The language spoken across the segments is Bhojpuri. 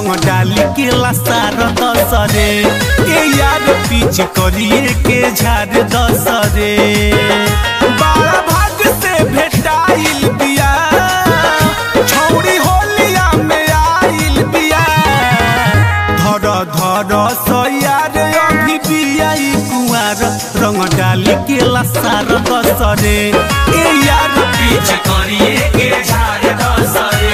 रंग डाली के लसार दसरे ए यार पीछ करिए के झाड़ दसरे बाड़ा भाग से भेटाइल बिया छौड़ी होलिया में आइल बिया धर धर सयार अभी बियाई कुआर रंग डाली के लसार दसरे ए यार पीछ करिए के झाड़ दसरे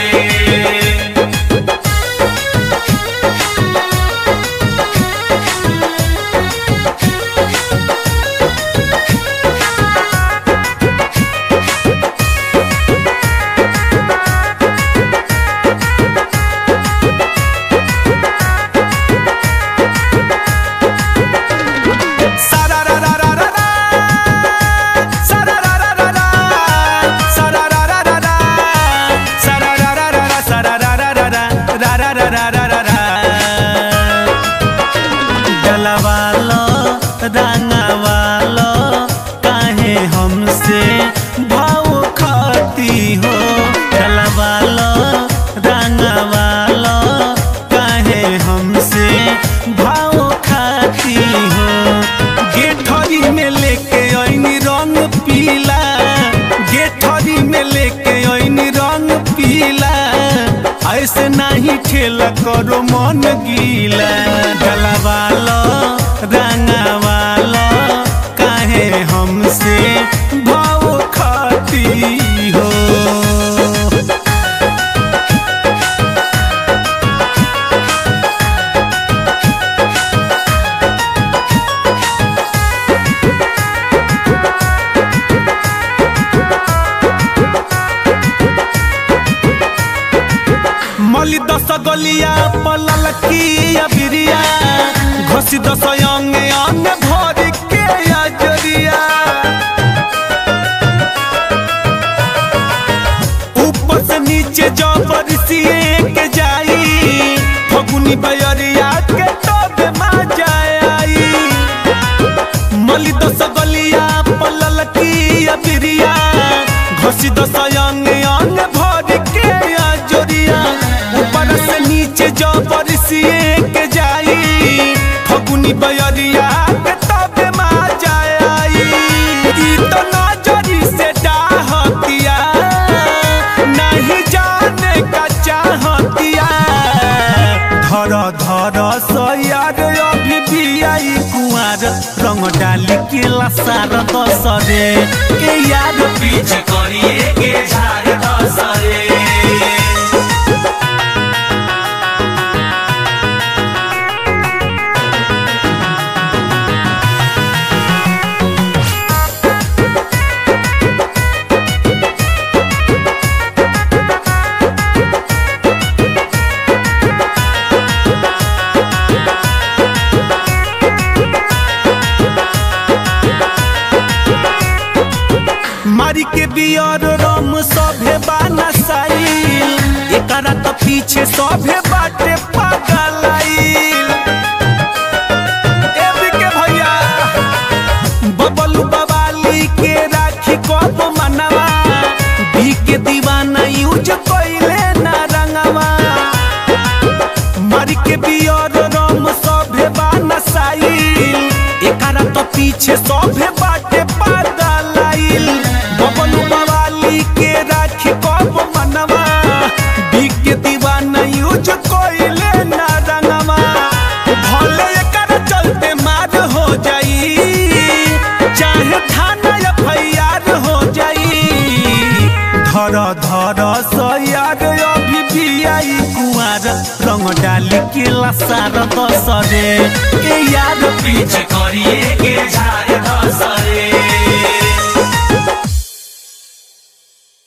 डलवालो रंगवालो काहे हमसे भाव खाती हो डलवालो रंगवालो काहे हमसे भाव खाती हो गेठरी में लेके ऐनी रंग पीला गेठरी में लेके ऐनी रंग पीला ऐसे नहीं खेला करो मन गीला गलवालो रंगवालो काहे हमसे भाव खाती हो मली दस गलिया पलल की अबिरिया घोसी दस अंगे अंगे भर के अजरिया ऊपर से नीचे जबर सिए के जाई फगुनी बयरिया के तबे मा जाई मली दस गलिया पलल की अबिरिया घोसी दस अंगे अंगे भर के अजरिया ऊपर से नीचे जबर सिए के जाई फगुनी बयरिया के तबे मा जाई ई तो नजरी से डाहतिया नहीं जाने का चाहतिया धर धर सयार अभी भी आई कुआर रंग डाली के लसार दसरे के यार पीछ करिए के झाड़ दसरे मारी के बियर रम सभे बाना साइल एकरा त पीछे सभे बाटे पागलाइल एबी के भैया बबलू बवाली के राखी कब मनवा बी के दीवाना यूज कइले ना रंगवा मारी के बियर रम सभे बाना साइल एकरा त पीछे सभे बाटे पागलाइल बबलू बवाली के राखी कब मनवा बी के दीवाना यूज कइले ना रंगवा भले एकरा चलते मार हो जाई चाहे थाना एफआईआर हो जाई धर धर सयार अभी भी आई कुआर रंग डाली के लसार दसरे के यार पीछ करिए के झा